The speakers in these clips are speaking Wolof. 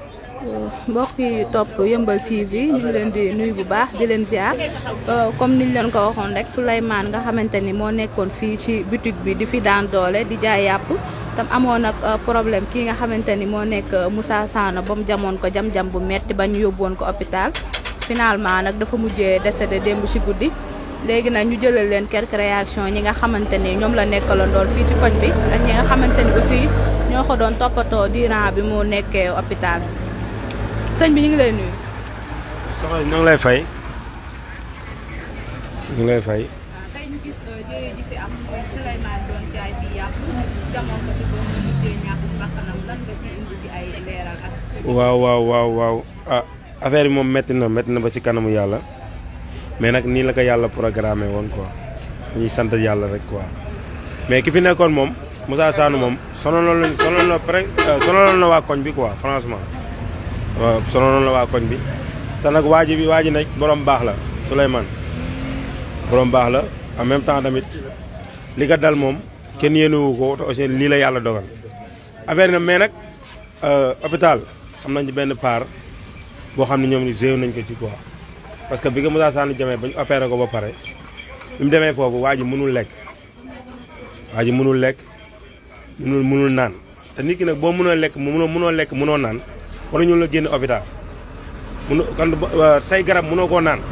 mbokk yi topp yëmbal TV ñu ngi leen di nuyu bu baax di leen ziar comme niñ leen ko waxoon rek Souleymane nga xamante ni moo nekkoon fii ci boutique bi di fi daan doole di jaay yàpp tam amoon nag problème kii nga xamante ni moo nekk Moussa Sano ba mu jamoon ko jam-jam bu metti ba ñu yóbbu woon ko hôpital finalement nag dafa mujjee décédé démb ci guddi léegi nag ñu jëlal leen quelques réactions ñi nga xamante ni ñoom la nekkaloon dool fii ci koñ bi ak ñi nga xamante ni aussi ñoo ko doon toppatoo diiran bi mu nekkee hôpital sëñ bi ñu ngi lay nuyu. soxna ñu ngi lay fay ñu ngi lay fay. tey ñu gis jëye ji fi am mooy Souleymane doon jaay fi yàpp jamono ko ci ba mu mujjee ñàkk bakkanam lan nga ci indi ci ay leeral ak. waaw waaw waaw waaw ah affaire yi moom métti na métti na ba ci kanamu yàlla mais nag nii la ko yàlla programmé woon quoi dañuy sant yàlla rek quoi mais ki fi nekkoon moom Moussa Sano moom sonaloon nañ sonaloon na pré sonaloon na waa koñ bi quoi franchement. waaw sonaloon la waa koñ bi te nag waa ji bi waa ji nag borom baax la Souleymane borom baax la en même temps tamit li ko dal moom kenn yéenewu ko te aussi lii la yàlla dogal affaire na mais nag hôpital am nañ ci benn part boo xam ne ñoom ni géew nañ ko ci quoi parce que bi nga Moussa Sane jamee ba ñu opéré ko ba pare bi mu demee foofu waa ji mënul lekk waa ji mënul lekk mënul mënul naan te nit ki nag boo mënoo lekk mu mënoo mënoo lekk mënoo naan war ñu la génn hôpital mun kon say garab mënoo koo naan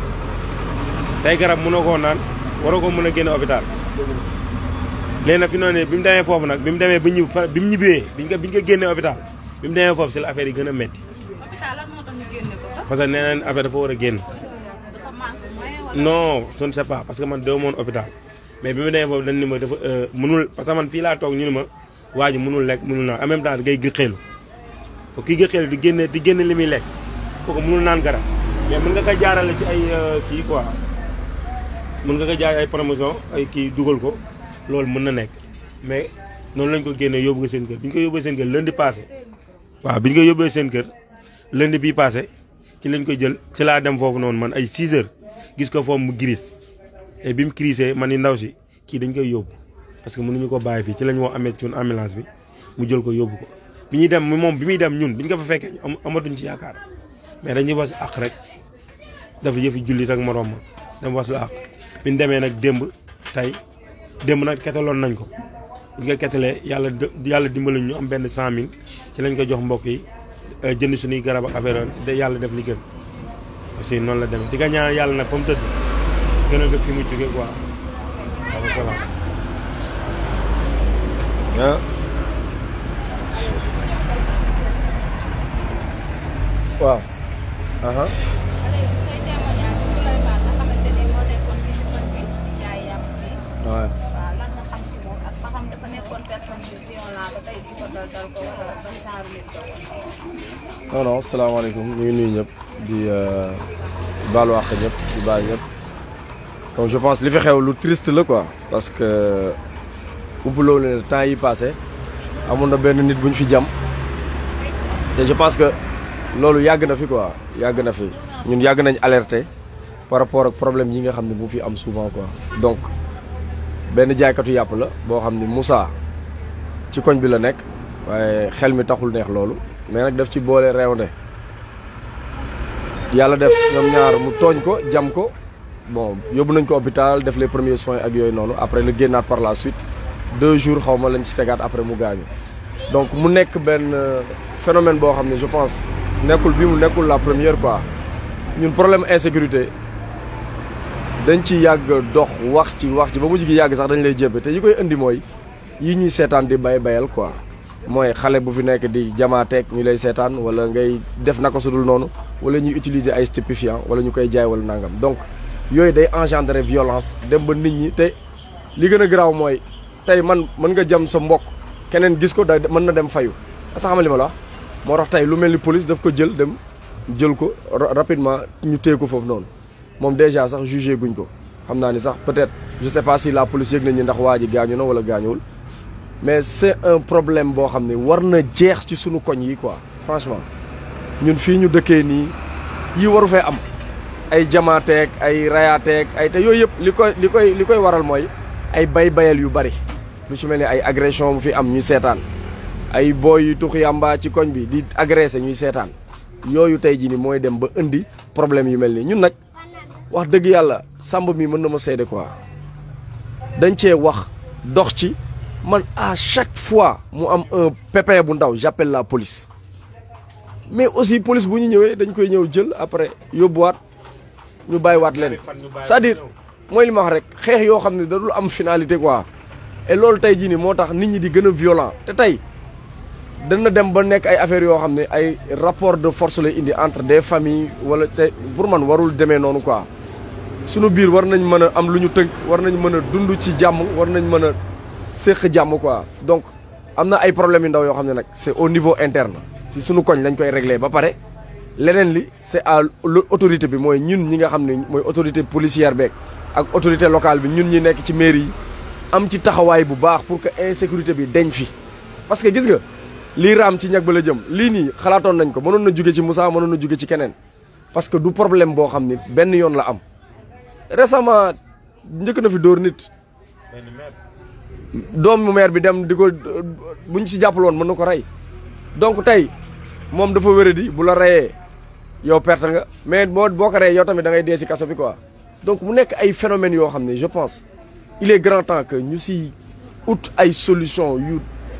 say garab mënoo koo naan waroo ko mën a génn hôpital léegi nag fi noonu ne bi mu demee foofu nag bi mu demee ba ñib bi mu ñibbee biñ ko biñ ko génnee hôpital bi mu demee foofu si la affaire yi gën a metti hôpital lan moo tax ñu génne ko fa. parce que nee nañ affaire dafa war a génn dafa manque moyen wala. non je ne sais pas parce que man doo moon hôpital mais bi mu demee foofu dañ ni ma dafa mënul parce que man fii laa toog ñu ni ma waa ji mënul lekk mënul naan en même temps ngay gëxeelu ko kii gëxeelu di génne di génne li muy lekk kooku mënul naan garab mais mën nga ko jaarale ci ay kii quoi mën nga ko jaar ay promotion ay kii dugal ko loolu mën na nekk mais noonu lañ ko génnee yóbbu ko seen kër bi ñu ko yóbbee seen kër lundi passé waaw bi ñu ko yóbbee seen kër lundi bii passé ci lañ ko jël ci laa dem foofu noonu man ay 6 heures gis ko foofu mu gris te bi mu crisee man ni ndaw si kii dañ koy yóbbu parce que mënuñu ko bàyyi fii ci lañ woo amee cuun ambulance bi mu jël ko yóbbu ko bi ñuy dem moom bi muy dem ñun bi ñu ko fa fekkee amatuñ ci yaakaar mais dañuy was àq rek dafa yëfi jullit ak moroom ma dem was lu àq bi ñu demee nag démb tey démb nag ketaloon nañ ko bu ñu ko ketalee yàlla yàlla dimbali ñu am benn cent mille ci lañ ko jox mbokk yi jënd suñuy garab ak affaire de yàlla def li gën aussi noonu la demee di nga ñaan yàlla nag fa mu tëdd gënal ko fi mu jógee quoi waaw salaam. ah. waaw. aha say témoignage ci Souleymane nga xamante ni moo nekkoon fii ci koñ bi di jaay yàpp fii. waaw. waaw lan nga xam si moom ak ba xam dafa nekkoon personne bi violent ba tey di ko dal dal ko wala ban genre nit la woon. non non salaamaaleykum ñu ngi nuyu ñëpp di baalu àq ñëpp di baal ñëpp donc je pense li fi xew lu triste la quoi parce que umpuloo ne temps yi passé amoon na benn nit bu ñu fi jam te je pense que loolu yàgg na fi quoi yàgg na fi ñun yàgg nañ alerter par rapport ak problème yi nga xam ne bu fi am souvent quoi donc benn jaaykatu yàpp la boo xam ne Moussa ci koñ bi la nekk waaye xel mi taxul neex loolu mais nag daf ci boole reewnde yàlla def ñoom ñaar mu tooñ ko jam ko bon yóbbu nañ ko hôpital def les premiers soins ak yooyu noonu après la génnaat par la suite deux jours xaw ma lañ ci tegaat après mu gaañu donc mu nekk benn phénomène boo xam ne je pense nekkul bi mu nekkul la première quoi ñun problème insécurité dañ ci yàgg dox wax ci wax ci ba mujj gi yàgg sax dañ lay jébbe te yi koy indi mooy yi ñuy seetaan di bay bayal quoi mooy xale bu fi nekk di jamaateeg ñu lay seetaan wala ngay def naka sudul noonu wala ñuy utiliser ay stupéfiants wala ñu koy jaay wala nangam donc yooyu day engendrer violence dem ba nit ñi te li gën a garaaw mooy tey man mën nga jam sa mbokk keneen gis ko da mën na dem fayu asa xamal li ma la wax moo tax tey lu mel ni police daf ko jël dem jël ko rapidement ñu téye ko foofu noonu moom déjà sax jugé guñ ko xam naa ni sax peut-être je sais pas si la police yëg nañu ndax waa ji gaañu na wala gaañuwul mais c'est un problème boo xam ne war na jeex ci sunu koñ yi quoi franchement ñun fii ñu dëkkee nii yi waru fee am ay jamaateeg ay rayaateeg ay te yooyu yëpp li koy li koy li koy waral mooy ay bay bayal yu bari lu ci mel ni ay agression bu fi am ñuy seetaan ay booy yu tux yàmbaa ci koñ bi di agressé ñuy seetaan yooyu tey jii ni mooy dem ba indi problème yu mel nii ñun nag wax dëgg yàlla sàmb mi mën na ma seede quoi dañ cee wax dox ci man à chaque fois mu am un pépin bu ndaw j'appelle la police mais aussi police bu ñu ñëwee dañ koy ñëw jël après yóbbuwaat ñu bàyyiwaat leen c'est-à-dire mooy li ma wax rek xeex yoo xam ne da dul am finalité quoi et loolu tey jii nii moo tax nit ñi di gën a violent te tey dana dem ba nekk ay affaires yoo xam ne ay rapport de force lay indi entre des familles wala te pour man warul demee noonu quoi sunu biir war nañ mën a am lu ñu tënk war nañ mën a dund ci jàmm war nañ mën a séq jàmm quoi donc am na ay problèmes yu ndaw yoo xam ne nag c'est au niveau interne si sunu koñ lañ koy régler ba pare leneen li c'est à l'autorité bi mooy ñun ñi nga xam ne mooy autorité policière beeg ak autorité locale bi ñun ñi nekk ci mairie yi am ci taxawaay bu baax pour que insécurité bi deñ fi parce que gis nga lii raam ci ñag ba la jëm lii nii xalaatoon nañ ko mënoon na jóge ci Moussa mënoon na jóge ci keneen parce que du problème boo xam ni benn yoon la am récemment njëkk na fi dóor nit doomu maire bi dem di ko buñ ci jàppal woon mën na ko rey donc tey moom dafa wéradi bu la reyee yow perte nga mais boo boo ko reyee yow tamit da ngay dee ci kaso bi quoi donc mu nekk ay phénomènes yoo xam ne je pense il est grand temps que ñu si ut ay solution yu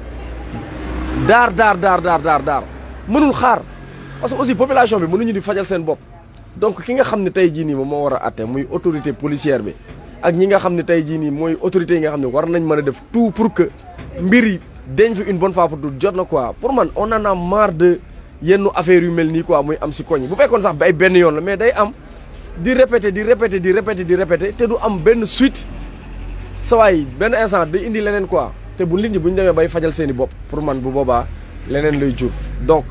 daar daar daar daar daar daar mënul xaar parce que aussi population bi mënuñu di fajal seen bopp donc ki nga xam ne tey jii nii moom moo war a atte muy autorité policière bi ak ñi nga xam ne tey jii nii mooy autorités yi nga xam ne war nañ mën a def tout pour que mbir yi deñ fi une bonne fois pour tout jot na quoi pour man on en a marre de yenn affaires yu mel nii quoi muy am si koñ bu fekkoon sax ay benn yoon la mais day am di répéter di répéter di répéter di répéter te du am benn suite sawaay benn instant day indi leneen quoi te bu nit ñi bu ñu demee bay fajal seen i bopp pour man bu boobaa leneen lay jur donc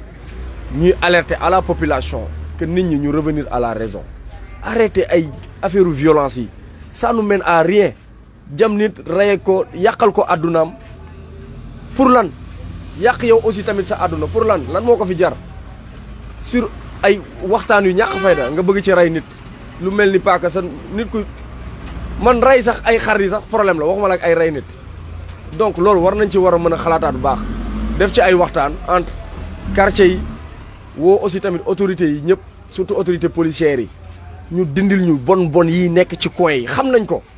ñuy alerter à la population que nit ñi ñu revenir à la raison arrêter ay affaire violence yi ça nous mène à rien jam nit reye ko yàqal ko àddunaam pour lan yàq yow aussi tamit sa àdduna pour lan lan moo ko fi jar sur ay waxtaan yu ñàkk fayda nga bëgg ci rey nit lu mel ni paaka sa nit ku man rey sax ay xar yi sax problème la waxuma la ak ay rey nit donc loolu war nañ ci war a mën a xalaataat bu baax def ci ay waxtaan entre quartier yi woo aussi tamit autorités yi ñëpp surtout autorités policières yi ñu dindil ñu bon bon yi nekk ci coin yi xam nañ ko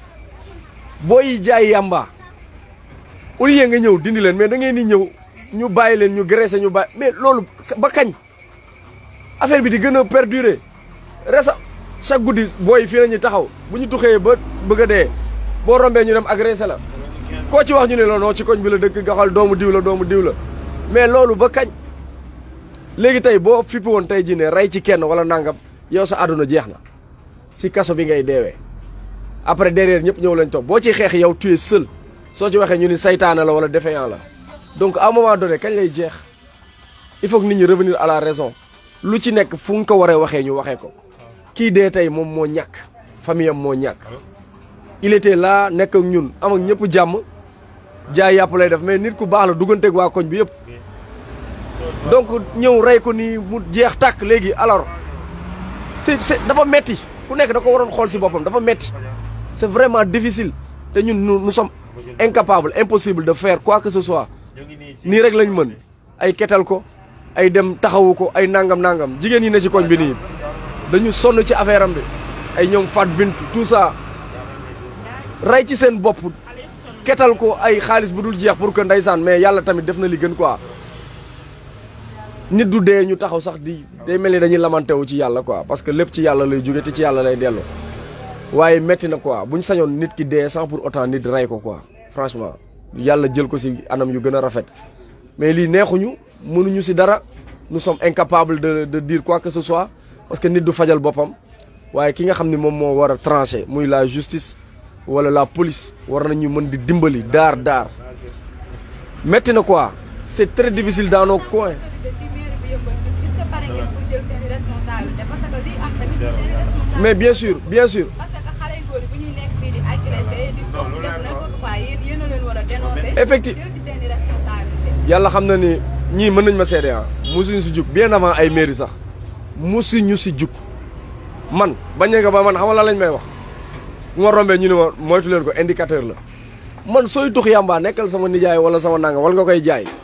booy jaay yàmba au lieu nga ñëw dindi leen mais da ngeen di ñëw ñu bàyyi leen ñu graissé ñu bàyyi mais loolu ba kañ affaire bi di gën a perdurer resa chaque guddi booy fii la ñuy taxaw bu ñu tuxee ba bëgg a dee boo rombee ñu dem agressé la koo ci wax ñu ne la non ci koñ bi la dëkk nga xool doomu diw la doomu diw la mais loolu ba kañ léegi tey boo fippi woon tey jii ne rey ci kenn wala nangam yow sa àdduna jeex na si kaso bi ngay deewee après derrière ñëpp ñëw lañ toog boo ci xeex yow tu es seul soo ci waxee ñu ni saytaane la wala défaillant la donc à un moment donné kañ lay jeex il faut que nit ñi revenir à la raison lu ci nekk fu nga ko waree waxee ñu waxee ko kii dee tey moom moo ñàkk famille am moo ñàkk il était là nekk ak ñun am ak ñëpp jàmm jaay yàpp lay def mais nit ku baax la dugganteeg waa koñ bi yëpp donc ñëw rey ko nii mu jeex tàkk léegi alors c'est c'est dafa metti ku nekk da ko waroon xool si boppam dafa metti c'est vraiment difficile te ñun nous nous sommes incapables impossible de faire quoi que ce soit nii rek lañ mën ay ketal ko ay dem taxawu ko ay nangam nangam jigéen ñi ne ci koñ bi nii dañu sonn ci affaire am bi ay ñoom Fat Bint tout ça rey ci seen bopp ketal ko ay xaalis bu dul jeex pour que ndeysaan mais yàlla tamit def na li gën quoi nit du dee ñu taxaw sax di day mel ni dañuy lamante wu ci yàlla quoi parce que lépp ci yàlla lay jóge te ci yàlla lay dellu waaye metti na quoi bu ñu sañoon nit ki dee sans pour autant nit rey ko quoi franchement yàlla jël ko ci anam yu gën a rafet mais lii neexuñu mënuñu ci dara nous sommes incapables de de dire quoi que ce soit parce que nit du fajal boppam waaye ki nga xam ne moom moo war a trancher muy la justice wala la police war nañu mën di dimbali daar daar metti na quoi c'est très difficile dans nos coins mais bien sûr bien sûr effectivement yàlla xam na ni ñii mën nañ ma seede ah musuñu si jug bien avant ay mairie sax musuñu si jug man bañ nga ba man xam nga lan lañ may wax bu ma rombee ñu ne ma moytu leen ko indicateur la man sooy tux yàmbaa nekkal sama nijaay wala sama nanga wala nga koy jaay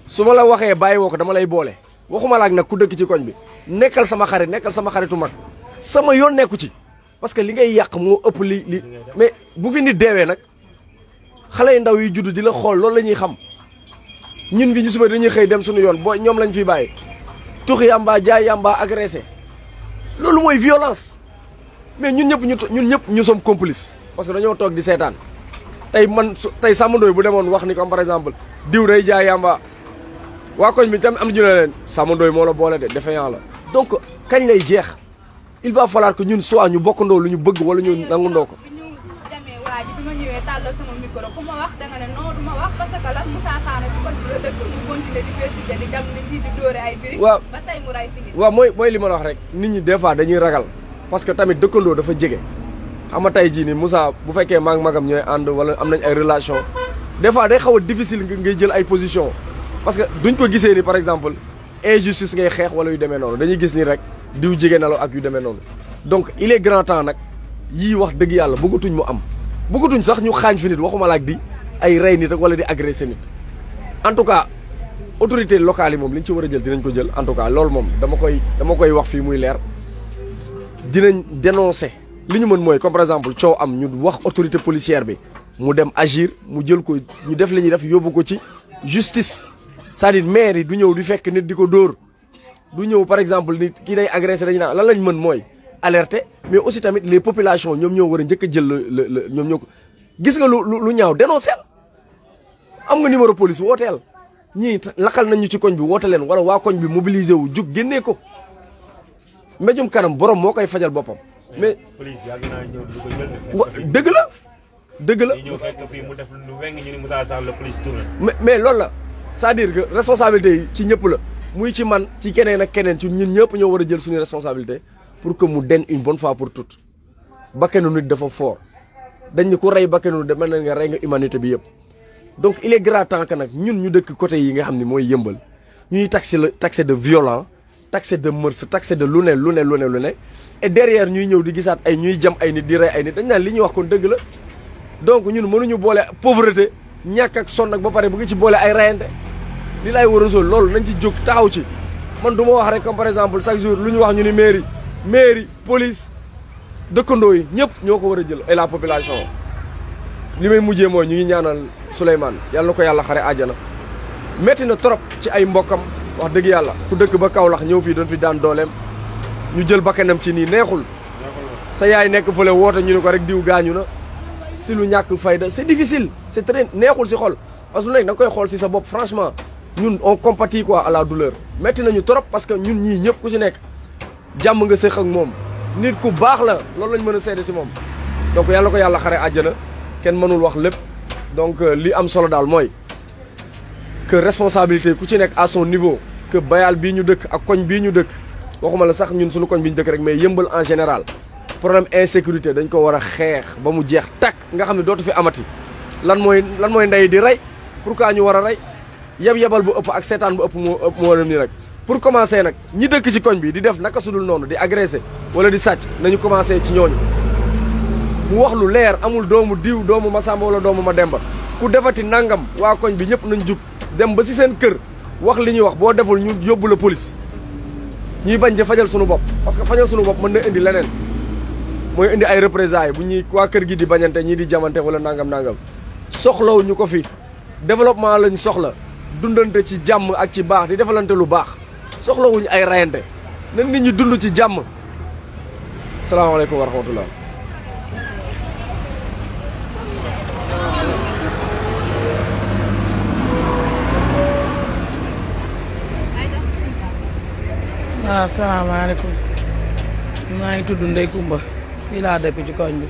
su ma la waxee bàyyi woo ko dama lay boole waxuma la ak nag ku dëkk ci koñ bi nekkal sama xarit nekkal sama xaritu mag sama yoon nekku ci parce que li ngay yàq moo ëpp li li mais bu fi nit deewee nag xale yu ndaw yi judd di la xool loolu la ñuy xam ñun fi ñu suba dañuy xëy dem suñu yoon boo ñoom lañ fi bàyyi tux yamba jaay yamba agressé loolu mooy violence mais ñun ñëpp ñu ñun ñëpp ñu sommes complices parce que dañoo toog di seetaan tey man su tey Samba Ndoye bu demoon wax ni comme par exemple diw day jaay yamba waa koñ bi tam am na ñu ne leen Samba Ndoye moo la boole de défaillant la donc kañ lay jeex il va falloir que ñun soit ñu bokkandoo lu ñu bëgg wala ñu nangundoo ko bi ñu demee waa ji bi ma ñëwee tàllal sama micro ku ma wax danga ne non du ma wax parce que lan Moussa Sané si koñ bi la dëkk mu continuer di persister di dem nit ñi di dóore ay birig waaw ba tey mu ray fi nit waaw mooy mooy li ma la wax rek nit ñi des fois dañuy ragal parce que tamit dëkkandoo dafa jege xam nga tey jii nii Moussa bu fekkee maag magam ñooy ànd wala am nañ ay relation des fois day xaw a difficile nga ngay jël ay position parce que duñ ko gisee ni par exemple injustice ngay xeex wala yu demee noonu dañuy gis ni rek diw jege na la ak yu demee noonu donc il est grand temps nag yii wax dëgg yàlla bëggatuñ mu am bëggatuñ sax ñu xaañ fi nit waxuma la ak di ay rey nit ak wala di agressé nit en tout cas autorité locale yi moom li ñu ci war a jël dinañ ko jël en tout cas loolu moom dama koy dama koy wax fii muy leer dinañ dénoncer li ñu mën mooy comme par exemple coow am ñu wax autorité policière bi mu dem agir mu jël ko ñu def li ñuy def yóbbu ko ci justice c'est-à-dire maire yi du ñëw di fekk nit di ko dóor du ñëw par exemple nit kii day agressé dañu naan lan lañ mën mooy alerter mais aussi tamit les populations ñoom ñoo war a njëkk a jël le le ñoom ñoo ko gis nga lu lu ñaaw dénoncer am nga numéro police wooteel ñii lakkal nañ ñu ci koñ bi woote leen wala waa koñ bi mobiliser wu jug génnee ko mbéjum kanam borom moo koy fajal boppam. mais police yàgg naa ñëw du ko jël. wa dëgg la dëgg la. ñu ñëw fekk fii mu def lu weng ñu ni Moussa Sarr la police tourné. mais mais loolu la c'est-à-dire que responsabilité yi ci ñëpp la muy ci man ci keneen ak keneen ci ñun ñëpp ñoo war a jël suñu responsabilité pour que mu den une bonne fois pour toutes bakkanu nit dafa fort dañ ni ku rey bakkanu nit mel na nga rey nga humanité bi yëpp. donc il est grand temps que nag ñun ñu dëkk côté yi nga xam ne mooy yëmbal ñuy taxé la taxé de violent taxé de mœurs taxé de lu ne lu ne lu ne lu ne et derrière ñuy ñëw di gisaat ay ñuy jam ay nit di rey ay nit dañ naan li ñuy wax kon dëgg la donc ñun mënuñu boole pauvreté ñàkk ak sonn ak ba pare bu ngi ci boole ay reyante li laay war a sol loolu nañ ci jóg taxaw ci man du ma wax rek comme par exemple chaque jour lu ñu wax ñu ni mairie mairie police dëkkandoo yi ñëpp ñoo ko war a jël et la population li may mujjee mooy ñu ngi ñaanal Souleymane yàlla na ko yàlla xare àjjana métti na trop ci ay mbokkam wax dëgg yàlla ku dëkk ba Kaolack ñëw fii doon fi daan dooleem ñu jël bakkanam ci nii neexul sa yaay nekk fële woote ñu ne ko rek diw gaañu na si lu ñàkk fayda c'est difficile c'est très neexul si xol parce que lu nekk da nga koy xool si sa bopp franchement ñun on compatit quoi à la douleur métti nañu trop parce que ñun ñii ñëpp ku si nekk jàmm nga séq ak moom nit ku baax la loolu lañ mën a seede si moom donc yàlla na ko yàlla xare àjjana kenn mënul wax lépp donc li am solo daal mooy que responsabilité ku ci nekk à son niveau que bayal bii ñu dëkk ak koñ bii ñu dëkk waxuma la sax ñun suñu koñ bi ñu dëkk rek mais yëmbal en général problème insécurité dañ ko war a xeex ba mu jeex takk nga xam ne dootu fi amati lan mooy lan mooy ndey di rey pourquoi ñu war a rey yeb yebal bu ëpp ak seetaan bu ëpp moo ëpp moo dem nii rek pour commencer nag ñi dëkk ci koñ bi di def naka sudul noonu di agressé wala di sàcc nañu commencé ci ñooñu mu wax lu leer amul doomu diw doomu Masamba wala doomu Mademba ku defati nangam waa koñ bi ñëpp nañ jug dem ba ci seen kër wax li ñuy wax boo deful ñu yóbbu la police ñuy bañ di fajal sunu bopp parce que fajal sunu bopp mën na indi leneen mooy indi ay représailles bu ñuy waa kër gi di bañante ñii di jamante wala nangam nangam soxlaw ñu ko fi développement lañ soxla dundante ci jàmm ak ci baax di defalante lu baax soxlawuñu ay rayante na nit ñi dund ci jàmm salaamaaleykum wa rahmatullah waaw salaamaaleykum maa ngi tudd Ndey Kumba fii laa dëkk ci koñ bi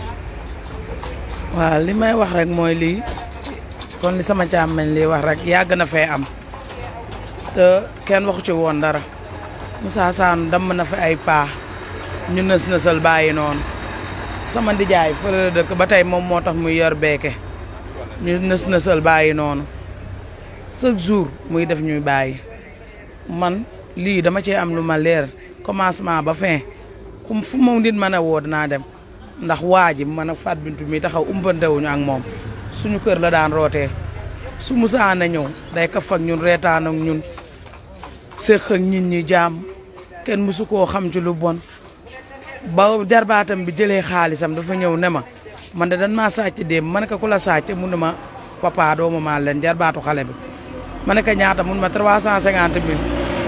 waaw li may wax rek mooy lii kon li sama càmmeñ lii wax rek yàgg na fee am te kenn waxu ci woon dara Moussa Sane damm na fi ay paa ñu nës nësal bàyyi noonu sama ndijaay fële la dëkk ba tey moom moo tax muy yor beeke ñu nës nësal bàyyi noonu chaque jour muy def ñuy bàyyi man lii dama cee am lu ma leer commencement ba fin kum fu ma nit mën a woo dinaa dem ndax waa ji man a Fatou Bintou mi taxaw umpantewuñu ak moom suñu kër la daan rootee su musaana ñëw day kaf ak ñun reetaan ak ñun séq ak nit ñi jaam kenn musu koo xam ci lu bon ba jarbaatam bi jëlee xaalisam dafa ñëw ne ma man de dan maa sàcc démb ma ne ko ku la sàcc mun ne ma papa doomu maa leen jarbaatu xale bi ma ne ko ñaata mun ma trois cent cinquante mille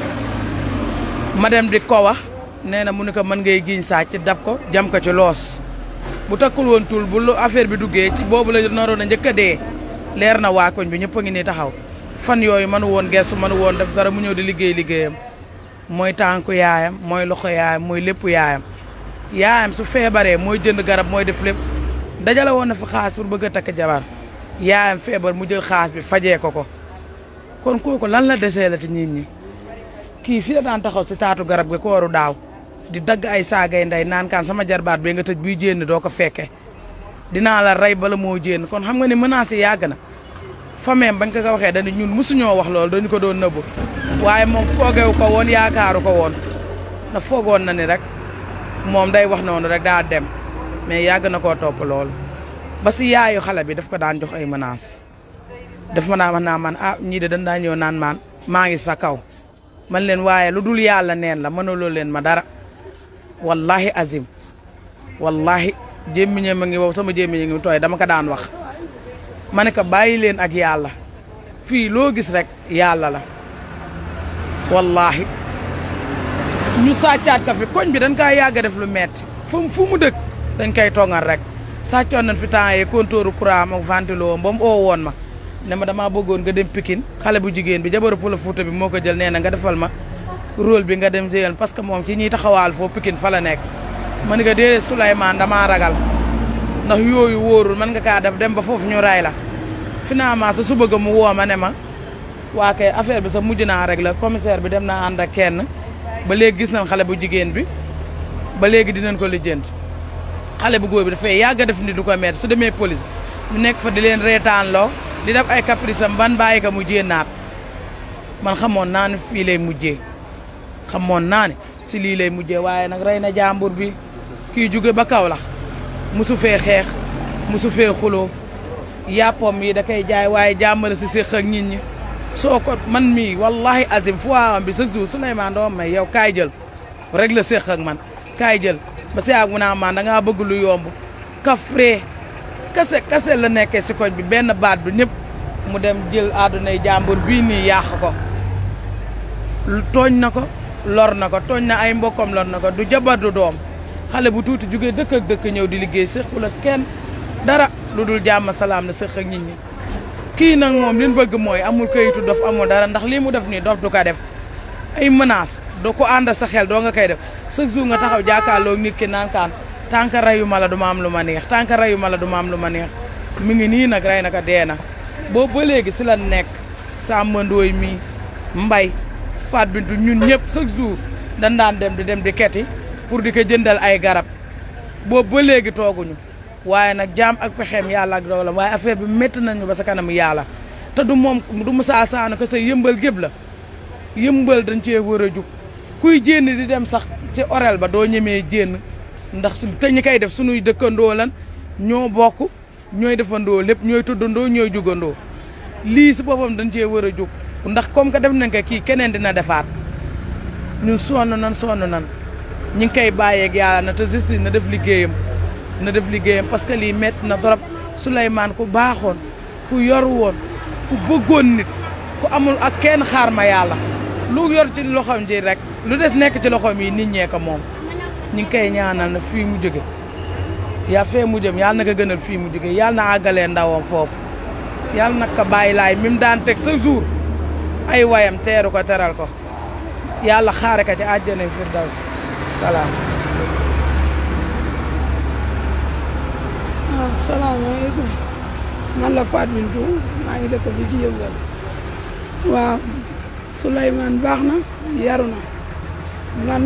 ma dem di ko wax nee na mu ne ko mën ngay giñ sàcc dab ko jam ko ci loos bu takkul woon tul bu affaire bi duggee ci boobu la naroon a njëkk a dee leer na waa koñ bi ñëpp a ngi nii taxaw fan yooyu mënu woon gestu mënu woon def dara mu ñëw di liggéey liggéeyam mooy tànku yaayam mooy loxo yaayam mooy lépp yaayam yaayam su feebaree mooy jënd garab mooy def lépp dajale woon na fi xaas pour bëgg a takk jabar yaayam feebar mu jël xaas bi fajee ko ko kon kooku lan la desee la ti nit ñi kii fi la daan taxaw si taatu garab gi ko waru daaw di dagg ay saagay ndey naan kaan sama jarbaat bee nga tëj buy jénn doo ko fekke dinaa la rey bala moo jénn kon xam nga ne menace yi yàgg na fameem bañ ko ko waxee dañu ñun mosuñoo wax loolu dañu ko doon nëbbu waaye moom foogewu ko woon yaakaaru ko woon na foogoon na ni rek moom day wax noonu rek daa dem mais yàgg na koo topp loolu ba si yaayu xale bi daf ko daan jox ay menaces daf ma naa wax naa man ah ñii de dañ daa ñëw naan maan maa ngi sa kaw man leen waaye lu dul yàlla neen la mënuloo leen ma dara wallahi azim wallahi jémmiñe ma ngi wow sama jémmiñe ngi tooy dama ko daan wax ma ne ko bàyyi leen ak yàlla fii loo gis rek yàlla la wallahi ñu sàccaat ka fi koñ bi dañ kaa yàgg def lu metti fu fu mu dëkk dañ koy tongal rek sàccoon nañ fi temps yi compteur courant ak ventilo ba mu oo woon ma ne ma damaa bëggoon nga dem Pikine xale bu jigéen bi jabaru Pël Fuuta bi moo ko jël nee na nga defal ma rôle bi nga dem jéyal parce que moom ci ñiy taxawaal foofu Pikine fa la nekk ma ne ko déedéet Souleymane damaa ragal ndax yooyu wóorul mën nga kaa def dem ba foofu ñu ray la finalement sa su bëgg mu woo ma ne ma waa kay affaire bi sa mujj naa rek la commissaire bi dem naa ànd ak kenn ba léegi gis nañ xale bu jigéen bi ba léegi dinañ ko lijjanti xale bu góor bi dafay yàgg a def ni du ko metti su demee police mu nekk fa di leen reetaan loo di def ay caprice am ban bàyyi ko mu jénnaat man xamoon naa ne fii lay mujjee xamoon naa ne si lii lay mujjee waaye nag rey na jàmbur bi kii jóge ba Kaolack musu fee xeex musu fee xuloo yàppam yi da koy jaay waaye jàmmale si séq ak nit ñi soo ko man mii wallahi azim fu waawam bi chaque jour Souleymane doom may yow kaay jël rek la séq ak man kaay jël ba si yaag mu naa man da ngaa bëgg lu yomb kafree kase kase la nekkee si koñ bi benn baat bi ñëpp mu dem jël àddunay jàmbur bii nii yàq ko tooñ na ko lor na ko tooñ na ay mbokkam lor na ko du jabar du doom xale bu tuuti jugee dëkk ak dëkk ñëw di liggéey séqul ak kenn dara lu dul jàmm salaam na séq ak nit ñi kii nag moom li ñu bëgg mooy amul kayitu dof amul dara ndax lii mu def nii dof du ko def ay menaces doo ko ànd sa xel doo nga koy def chaque jour nga taxaw jàkkaarloo nit ki naan kaan tant que reyu ma la du ma am lu ma neex tant que reyu ma la du ma am lu ma neex mi ngi nii nag rey na ko dee na boobu ba léegi si la nekk Samba Ndooy mii mbay Faat Bintu ñun ñëpp chaque jour dañ daan dem di dem di keti pour di ko jëndal ay garab boobu ba léegi tooguñu waaye nag jaam ak pexeem yàlla ak doolam waaye affaire bi métti nañu ba sa kanamu yàlla te du moom du Moussa Sane ko sa yëmbal gépp la yëmbal dañ cee war a jug kuy jénn di dem sax ci orel ba doo ñemee jénn ndax su te ñi koy def suñuy dëkkandoo lan ñoo bokk ñooy defandoo lépp ñooy tuddandoo ñooy jugandoo lii si boppam dañ cee war a jug ndax comme que def nañ ko kii keneen dina defaat ñun sonn nan sonn nan ñi ngi koy bàyyeeg yàlla na te justice na def liggéeyam na def liggéeyam parce que lii métti na trop Souleymane ku baaxoon ku yor woon ku bëggoon nit ku amul ak kenn xaar ma yàlla lu yor ci loxoom ji rek lu des nekk ci loxoom yi nit ñee ko moom ñi ngi koy ñaanal na fii mu jóge yaa fee mu jëm yàlla na ko gënal fii mu jóge yàlla na àggalee ndawam foofu yàlla nag ko bàyyi laay mi mu daan teg sa jour ay wayam teeru ko teral ko yàlla xaare ko ci àjjana firdaws salaam waaw salaamaaleykum man la Fatou Bintou maa ngi dëkk bi ci yëngal waaw Souleymane baax na yaru na man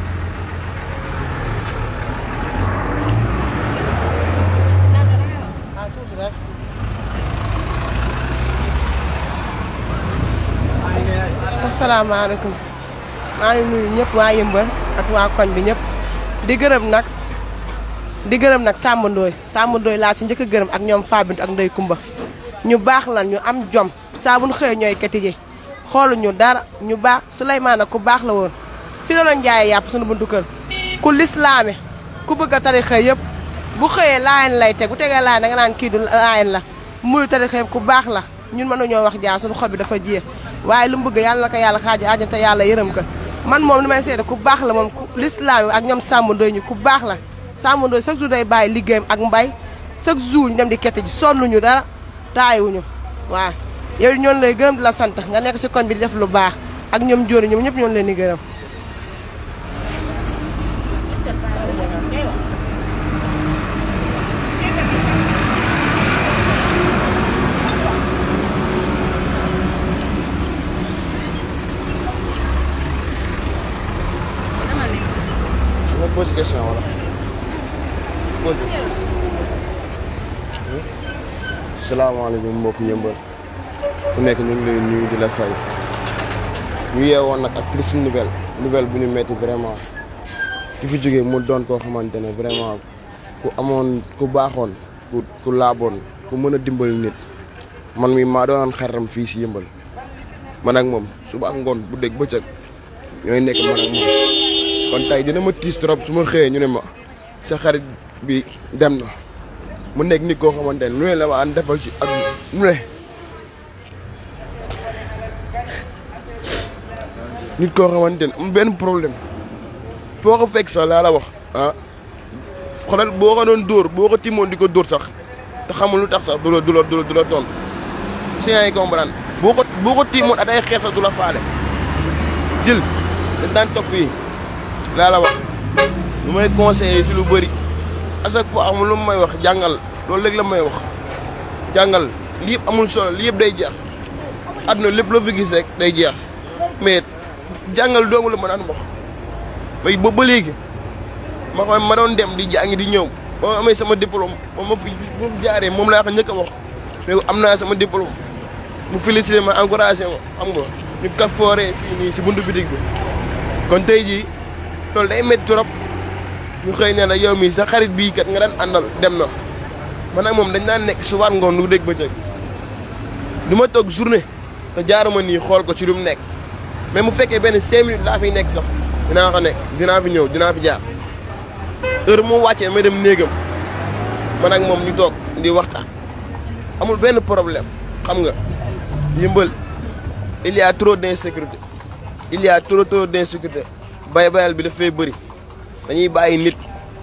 asalaamaaleykum maa ngi nuyu ñëpp waa yëmbal ak waa koñ bi ñëpp di gërëm nag di gërëm nag Samba Ndoye Samba Ndoye laa si njëkk a gërëm ak ñoom Fabintu ak Ndey Kumba ñu baax lan ñu am jom saa bu ñu xëyee ñooy kati ji xooluñu dara ñu baax Souleymane ku baax la woon fi la doon jaayee yàpp suñu buntu kër ku lislaame ku bëgg a tarixa yëpp bu xëyee laayen lay teg bu tegee laayen da nga naan kii du laayen la muy tarixa yëpp ku baax la ñun mënuñoo wax jaar suñu xol bi dafa jeex waaye lu mu bëgg yàlla na ko yàlla xaaju àjjante yàlla yërëm ko man moom li may seede ku baax la moom ku lislaame ak ñoom Samba Ndoye ñu ku baax la Samba Ndoye chaque jour day bàyyi liggéeyam ak mbay chaque jour ñu dem di kette ji sonnuñu dara taayiwuñu waaw yow ñoon lay gërëm di la sant nga nekk si koñ bi di def lu baax ak ñoom jóoni ñoom ñëpp ñoon leen di gërëm ma pose question wala pose salaamaaleykum mbokk yëmbal ku nekk ñu ngi lay nuyu di la fay ñu yeewoon nag ak triste nouvelle nouvelle bu ñu metti vraiment ki fi jógee mu doon koo xamante ne vraiment ku amoon ku baaxoon ku ku laaboon ku mën a dimbali nit man mi maa doonoon xaritam fii si yëmbal man ak moom suba ak ngoon bu dégg bëccëg ñooy nekk man ak moom kon tey dina ma tiis trop su ma xëyee ñu ne ma sa xarit bi dem na mu nekk nit koo xamante ne lu ne la ma an defal ci ak lu ne nit koo xamante ne am benn problème foo ko fekk sax laa la wax ah xoolal boo ko doon dóor boo ko timoon di ko dóor sax te xamul lu tax sax du la du la du la du la toll si yaa ngi comprendre boo ko boo ko timoon at ay xeer sax du la faale jël dañ daan toog fii laa la wax lu may conseillé si lu bëri à chaque fois amul lu may wax jàngal loolu léegi la may wax jàngal lii yëpp amul solo lii yëpp day jeex àdduna lépp loo fi gis rek day jeex mais jàngal doomu la ma daan wax mais ba ba léegi ma xam ma doon dem di jàngi di ñëw ba ma amee sama diplôme ba ma fi ma jaaree moom laa ko njëkk a wax mais am naa sama diplôme mu félicité ma encouragé ma xam nga ñu kaf fooree fii nii si buntu bitig bi kon tey jii loolu day métti trop ñu xëy ne la yow mii sa xarit bii kat nga daan àndal dem na man ak moom dañ daan nekk subaat ngoon lu dégg bëccëg du ma toog journée te jaaruma nii xool ko ci lu mu nekk mais mu fekkee benn cinq minutes laa fiy nekk sax dinaa ko nekk dinaa fi ñëw dinaa fi jaar heure mu wàccee may dem néegam man ak moom ñu toog di waxtaan amul benn problème xam nga yëmbal il y a trop d'insécurité il y a trop trop d'insécurité bay bayal bi dafay bëri dañuy bàyyi nit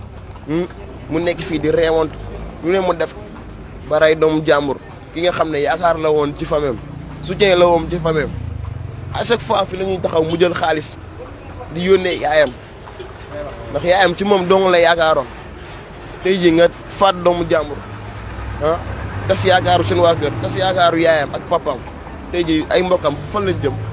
mu nekk fii di reewantu lu ne mu def ba rey doomu jàmbur ki nga xam ne yaakaar la woon ci famem soutien la woon ci famem à chaque fois fi la ñuy taxaw mu jël xaalis di yónnee yaayam ndax yaayam ci moom dong la yaakaaroon tey jii nga faat doomu jàmbur ah tas yaakaaru seen waa kër tas yaakaaru yaayam ak papam tey jii ay mbokkam fan lañ jëm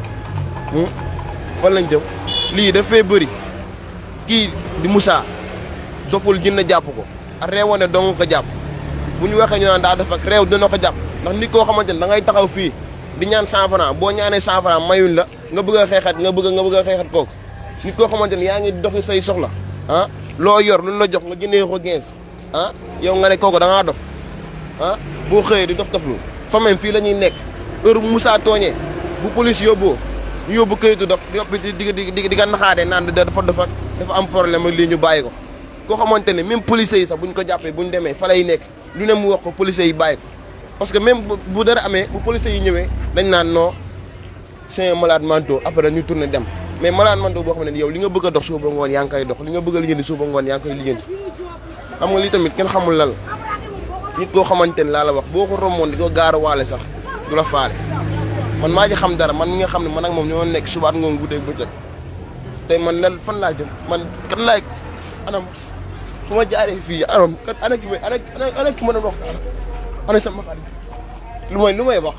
fan lañ jëm lii dafay bëri kii di Moussa doful jinne jàpp ko ak réewoon ne dong ko jàpp bu ñu waxee ñu naan daa def ak réew dina ko jàpp ndax nit koo xamante ne da ngay taxaw fii di ñaan 100 francs boo ñaanee 100 francs mayuñ la nga bëgg a xeexat nga bëgg nga bëgg a xeexat kooku nit koo xamante ne yaa ngi doxi say soxla ah loo yor lu la jox nga jëndee ko 15 ah yow nga ne kooku da ngaa dof ah boo xëyee di dof doflu famille fii la ñuy nekk heure bu Moussa tooñee bu police yóbboo ñu yóbbu këyitu dof di di di di di nga naxaatee naan dafa dafa dafa am problème ak lii ñu bàyyi ko koo xamante ne même policiers yi sax bu ñu ko jàppee bu ñu demee fa lay nekk lu ne mu wax ko policiers yi bàyyi ko parce que même bu dara amee bu policiers yi ñëwee dañ naan non c'est un malade mental après ñu tourné dem mais malade mental boo xam ne yow li nga bëgg a dox suba ba ngoon yaa ngi koy dox li nga bëgg a lijjanti suba ba ngoon yaa ngi koy lijjanti xam nga lii tamit kenn xamul lan la nit koo xamante ne laa la wax boo ko romboon di ko gaaruwaale sax du la faale man maa ji xam dara man mi nga xam ne man ak moom ñoo nekk subaat ngoon guddeeg bëccëg tey man lan fan laa jëm man kan laay anam su ma jaaree fii anam kat ana ki may ana ana ki ma doon wax ana sama xarit lu may lu may wax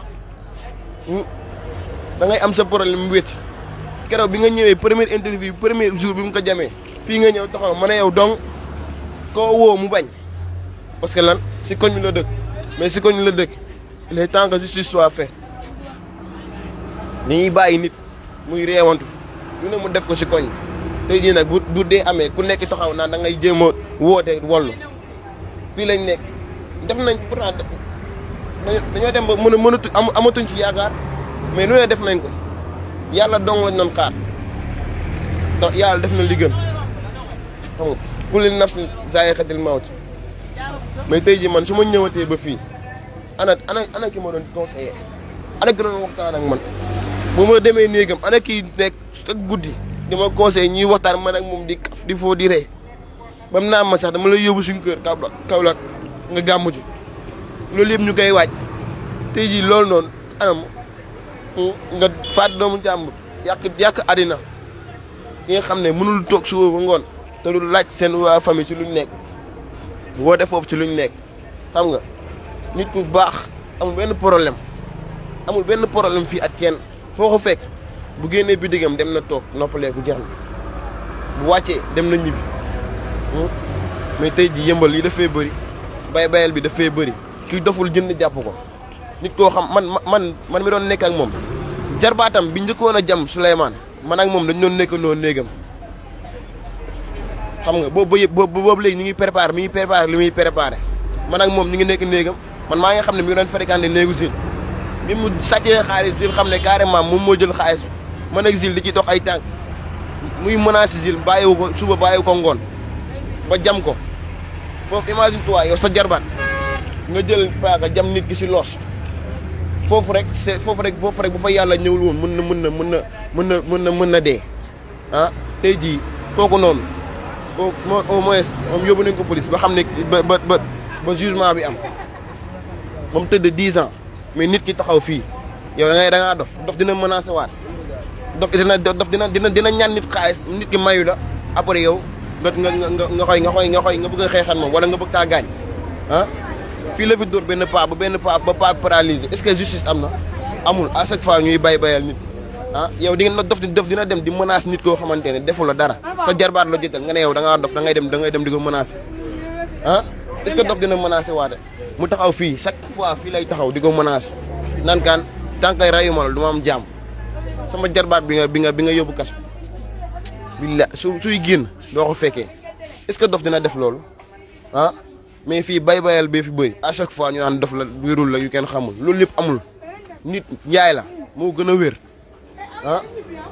da ngay am sa problème mu wét keroog bi nga ñëwee première interview premier jour bi mu ko jamee fii nga ñëw taxaw ma ne yow donc koo woo mu bañ parce que lan si koñ bi la dëkk mais si koñ bi la dëkk il est temps que justice soit faite dañuy bàyyi nit muy reewantu lu ne mu def ko si koñ tey jii nag bu bu dee amee ku nekk taxaw naan da ngay jéem a woote wollu fii lañ nekk def nañ pourtant dañoo dem ba mën a mënatu am amatuñ ci yaakaar mais lu ne def nañ ko yàlla dong lañ doon xaar ndax yàlla def na li gën xam nga kulli nafsin zaa'iqatul mawt mais tey jii man su ma ñëwatee ba fii ana ana ana ki ma doon conseiller ana ki doon waxtaan ak man bu ma demee néegam ana kii nekk ak guddi di ma conseiller ñuy waxtaan man ak moom di kaf di foo di ree ba mu naan ma sax dama lay yóbbu suñu kër Kaolack Kaolack nga gàmmu ji loolu yëpp ñu koy waaj tey jii loolu noonu anam nga faat doomu jàmbur yàq yàq àddina yi nga xam ne mënul toog suba ba ngoon te lu laaj seen waa famille ci luñ nekk woote foofu ci luñ nekk xam nga nit ku baax amul benn problème amul benn problème fii ak kenn foo ko fekk bu génnee bi diggam dem na toog noppaleeku jeex na bu wàccee dem na ñibbi mais tey jii yëmbal yi dafay bëri bay bayal bi dafay bëri kii doful jënd jàpp ko nit koo xam man man man mi doon nekk ak moom jarbaatam bi njëkkoon a jam Souleymane man ak moom dañu doon nekkandoo néegam xam nga boobu ba yëpp boobu boobu léegi ñu ngi préparé mi ngi préparé li muy préparé man ak moom ñu ngi nekk néegam man maa nga xam ne mi ngi doon fréquenté néegu Zil bi mu sàccee xaalis Zil xam ne carrément moom moo jël xaalis man ak Zil di ci dox ay tànk muy menacé Zil bàyyiwu ko suba bàyyiwu ko ngoon ba jam ko foofu imagine toi yow sa jarbaat nga jël paaka jam nit ki si loos foofu rek c'est foofu rek foofu rek bu fa yàlla ñëwul woon mën na mën na mën na mën na mën na mën na dee ah tey jii kooku noonu au au moins moom yóbbu nañ ko police ba xam ne ba ba ba ba jugement bi am moom tëdd 10 ans mais nit ki taxaw fii yow da ngay da ngaa dof dof dina menacé waat dof dina dof dina dina dina ñaan nit xaalis nit ki mayu la après yow nga nga nga nga koy nga koy nga koy nga bëgg a xeexal moom wala nga bëgg kaa gaañ ah fii la fi dóor benn paa ba benn paa ba paa paralysé est-ce que justice am na amul à chaque fois ñuy bay bayal nit ah yow di nga dof di dof dina dem di menace nit koo xamante ne defu la dara sa jarbaat la jotal nga ne yow da ngaa dof da ngay dem da ngay dem di ko menacer ah est-ce que dof dina menacer waate mu taxaw fii chaque fois fii lay taxaw di ko menacer naan kaan tànkay rayuma la du ma am jàmm sama jarbaat bi nga bi nga bi nga yóbbu kas billa su suy génn doo ko fekkee est-ce que dof dina def loolu ah mais fii bay bayal bee fi bëri à chaque fois ñu naan dof la wérul la yu kenn xamul loolu lépp amul nit njaay la moo gën a wér ah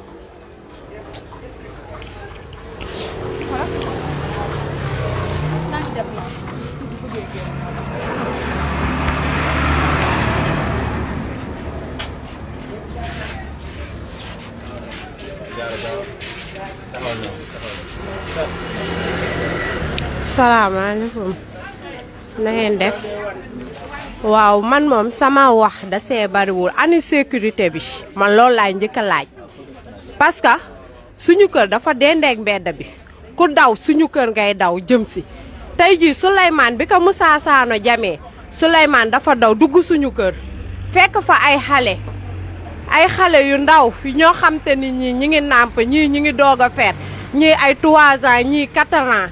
salaamaaleykum na ngeen def waaw man moom sama wax da see bariwul ani sécurité bi man loolu laay njëkk a laaj parce que suñu kër dafa dendeeg mbedd bi ku daw suñu kër ngay daw jëm si tey jii Souleymane bi ko Moussa Sano jamee Souleymane dafa daw dugg suñu kër fekk fa ay xale ay xale yu ndaw ñoo xam te ni ñii ñi ngi nàmp ñii ñi ngi doog a feet ñii ay 3 ans ñii 4 ans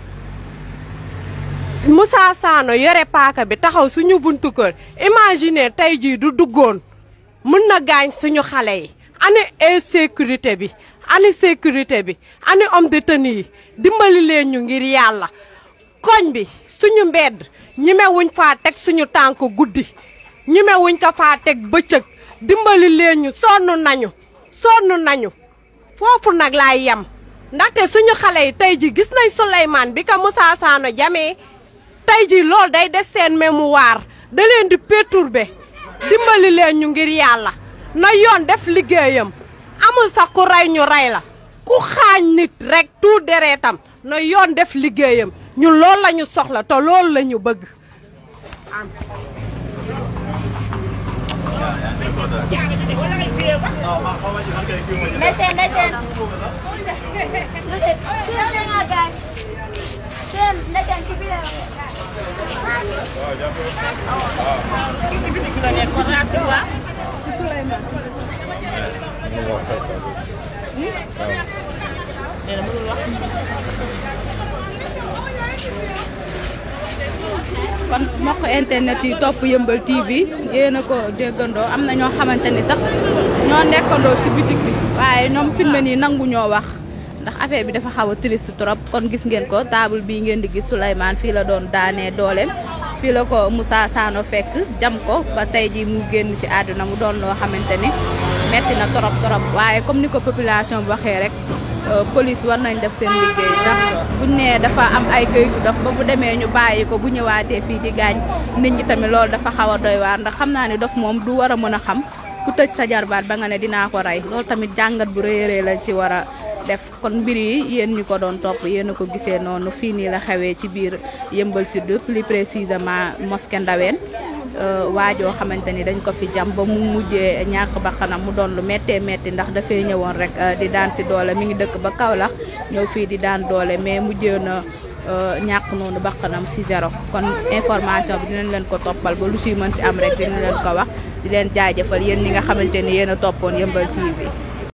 Moussa Sano yore paaka bi taxaw suñu buntu kër imagine tey jii du duggoon mën na gaañ suñu xale yi ani insécurité bi ani sécurité bi ani homme de tenue yi dimbali leen ñu ngir yàlla koñ bi suñu mbedd ñimewuñ faa teg suñu tànk guddi ñimewuñ ko faa teg bëccëg dimbali leen ñu sonn nañu sonn nañu foofu nag laay yem ndaxte suñu xale yi tey ji gis nañ Souleymane bi ko Moussa Sano jamee tey jii loolu day des seen mémoire da leen di perturber dimbali leen ñu ngir yàlla na yoon def liggéeyam amul sax ku rey ñu rey la ku xaañ nit rek tout deretam na yoon def liggéeyam ñun loolu la ñu soxla te loolu la ñu bëgg Ndeysen ndeysen. Ndeysen nga gaay. Sen ndeysen ci biir. kon mbokk internet yi topp yëmbal TV yéen a ko déggandoo am na ñoo xamante ni sax ñoo nekkandoo si bitig bi waaye ñoom filmé nii nangu ñoo wax ndax affaire bi dafa xaw a triste trop kon gis ngeen ko table bii ngeen di gis Souleymane fii la doon daanee dooleem fii la ko Moussa Sano fekk jam ko ba tey ji mu génn ci àdduna mu doon loo xamante ni metti na torop torop waaye comme ni ko population bi waxee rek police war nañ def seen liggéey ndax buñ nee dafa am ay këyitu dof ba bu demee ñu bàyyi ko bu ñëwaatee fii di gaañ nit ñi tamit loolu dafa xaw a doy waar ndax xam naa ne dof moom du war a mën a xam ku tëj sa jarbaat ba nga ne dinaa ko rey loolu tamit jàngat bu rëy a rëy lañ ci war a def kon mbir yi yéen ñu ko doon topp yéen a ko gisee noonu fii nii la xewee ci biir Yeumbeul Sud plus précisément mosquée Ndaween waajoo xamante ni dañ ko fi jam ba mu mujjee ñàkk bakkanam mu doon lu méttee métti ndax dafay ñëwoon rek di daan si doole mi ngi dëkk ba Kaolack ñëw fii di daan doole mais mujjee na ñàkk noonu bakkanam si zéro kon information bi dinañ leen ko toppal ba lu siy mënti am rek dinañ leen ko wax di leen jaajëfal yéen ñi nga xamante ni yéen a toppoon Yeumbeul TV